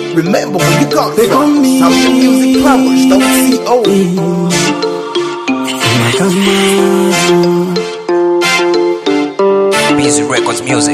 Remember where you come They call from. me- Sound music powers, don't see old. Busy Records Music.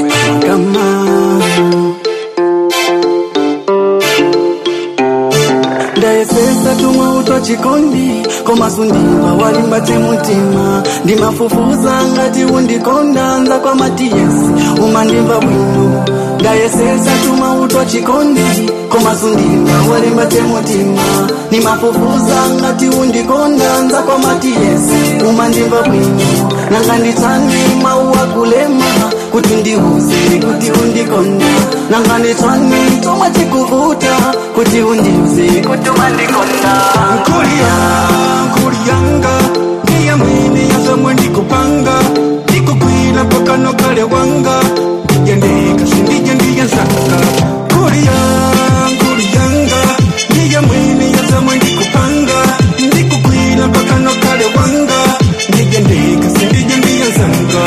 ndaesesa tumwe utwa chikondi komasundimba walimbati mutima ndimafufuza ngati undikonda nza kwa matiyesi umandimba bwino ndayesesa tumwe utwa chikondi komasundimba walimbati mutima ndimafufuza ngati undikonda nza kwa matiyesi umandimba bwino nanga nditsani mauwa kulema kuti ndiuze kuti undikonda nanga nditsani tomwe chikuvuta kuti undiuze kuti wandikonda Kulia, kuliyanga ndiye mwini yazomwe ndikupanga ndikugwira mpaka nokale wanga ndigendeka sindije ndiye nsanga Kulia, kuliyanga ndiye mwini yazomwe ndikupanga ndikugwira mpaka nokale wanga ndigendeka sindije ndiye nsanga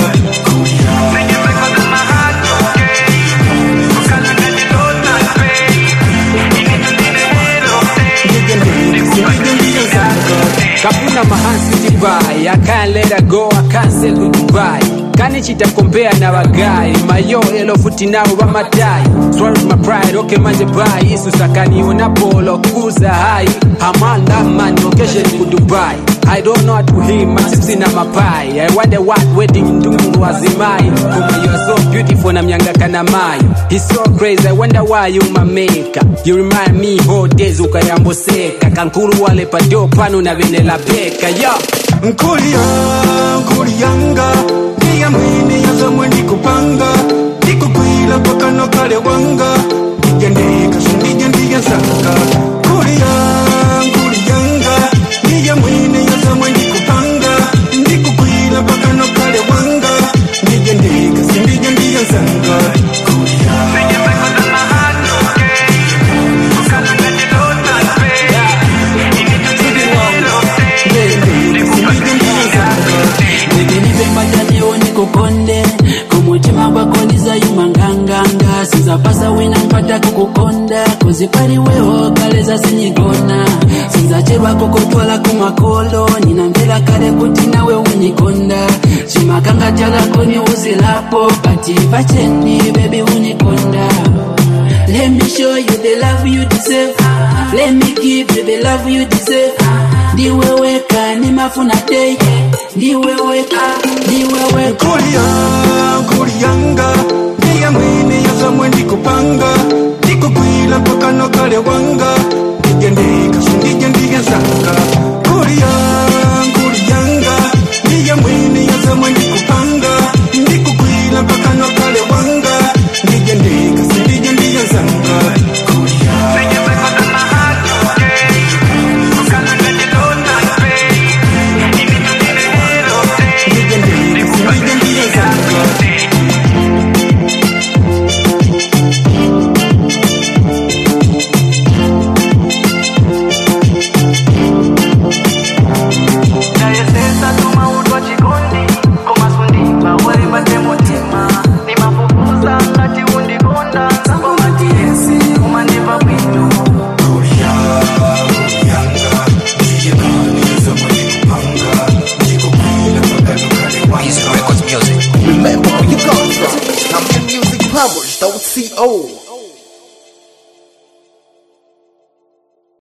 ndigendeka sindije ndiye nsanga kafuna mahansi dubai i can't let her go i can't sell to dubai kanichita kompea na bagayi mayo elo futi nabo bamatayi swallow my pride okay manje bai isu sakaniona polo kuza hai amanda man location ku dubai I don't know how to him, my chips in my pie. I wonder what wedding ndungu wazimai. Kuma you are so beautiful na mnyanga kana mayo. He's so crazy, I wonder why you my maker. You remind me whole days ukayamboseka. Kankuru wale padio pano na venela beka. Yo! nkulia nkuliyanga ndiye mwini yazomwe ndikupanga ndikugwira mpaka nokale wanga ndigendeka sindije ndiye nsanga kulia nkuliyanga ndiye mwini yazomwe ndikupanga ndikugwira mpaka nokale wanga ndigendeka sindije ndiye nsanga ndigendeka sindije ndiye nsanga ndikilipembajaniwo nikukonde kumutima gwako ndizayumanganganga sinzapasa wina mpata kukukonda kuzipaliweho kale zasinyigona sinzacherwako kotwala kumakolo ninamvera kale kuti nawe unikonda chimakanga chakako ni uzilapo pati pacheni bebi unikonda Let me show you the love you deserve. Let me give you the love you deserve. Ndiwe weka ni mafuna day. Ndiwe weka, ndiwe weka. kulia kuliyanga ndiye mwini yazomwe ndikupanga ndikugwira mpaka nokale wanga ndigendeka sindije ndiye nsanga kulia kuliyanga ndiye mwini yazomwe ndikupanga ndikugwira mpaka nokale wanga ndigendeka sindije ndiye nsanga ndigendeka sindije ndiye nsanga ndayesesa tuma utwa chikondi komasundimba walimbate mutima nimafufuza ngati undikonda nzako matiyesi umandimba bwino Busy Records Music. Remember where you come from. Sound music powers, don't see old.